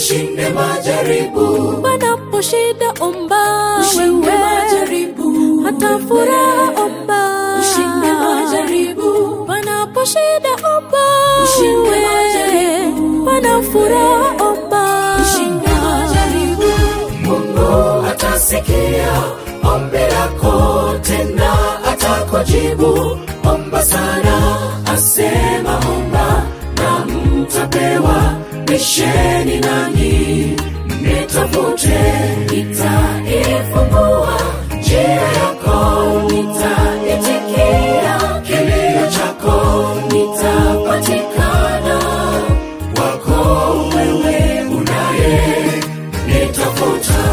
ushinde majaribu panapo shida omba ushinde wewe majaribu hata furaha omba ushinde majaribu panapo shida omba Ushinde wewe. majaribu. pana furaha omba ushinde majaribu mungu atasikia ombi lako tena atakujibu omba sana asema omba na mtapewa bisheni nani nitafute nitaifungua njia yako nitaitikia kilio chako nitapatikana wako wewe unaye nitafuta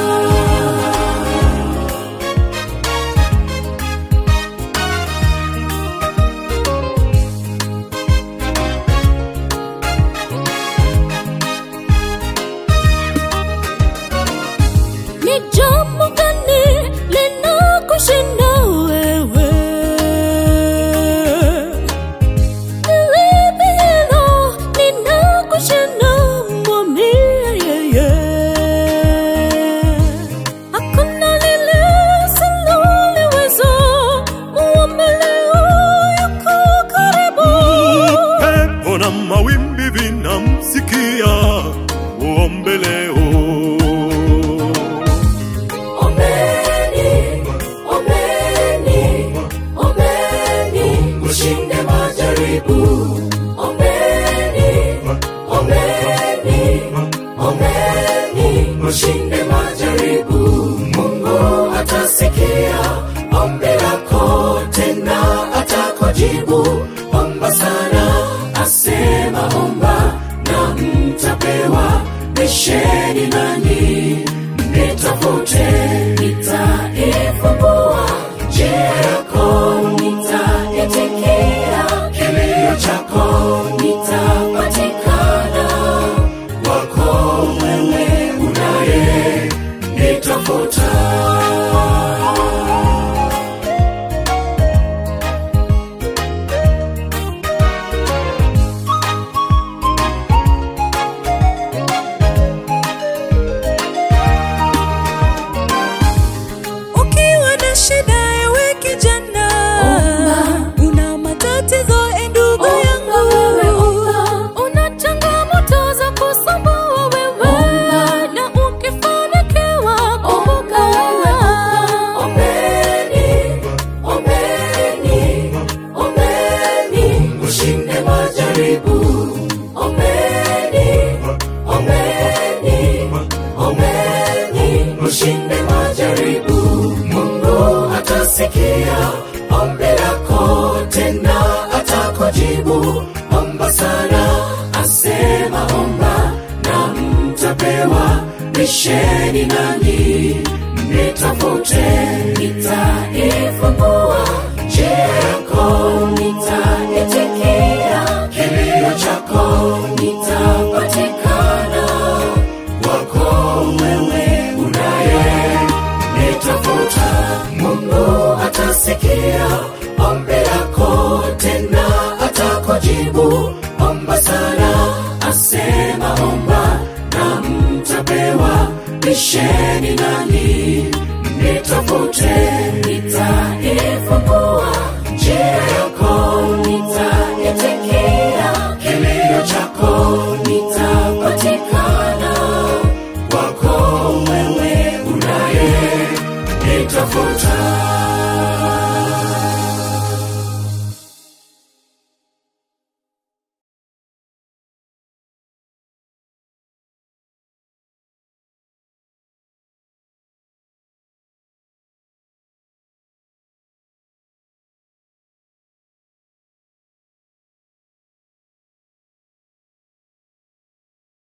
ni jambo gani linakushinda wewe Nilipi hilo linakushinda mwambie yeye hakuna lile usiloliweza muombe leo yuko karibu pepo na mawimbi vinamsikia uombe leo Ombeni, ombeni, ombeni, ushinde majaribu. Ombeni, ombeni, ombeni, ushinde majaribu. Mungu atasikia ombi lako, tena atakujibu. Omba sana, asema omba na mtapewa. Bisheni nani nitafute, nitaifungua njia yako, nitaitikia kilio chako, nitapatikana wako wewe unaye nitafuta. Ukiwa na shida ewe kijana, una matatizo e ndugu Omba yangu, wewe, omba. una changamoto za kusumbua wewe, Omba. na ukifanikiwa kumbuka wewe Ombeni, ombeni, ombeni, ushinde majaribu. Ombeni, ombeni, ombeni, ushinde majaribu. Mungu atasikia ombi lako, tena atakujibu. Omba sana, asema omba na mtapewa. Bisheni nani nitafute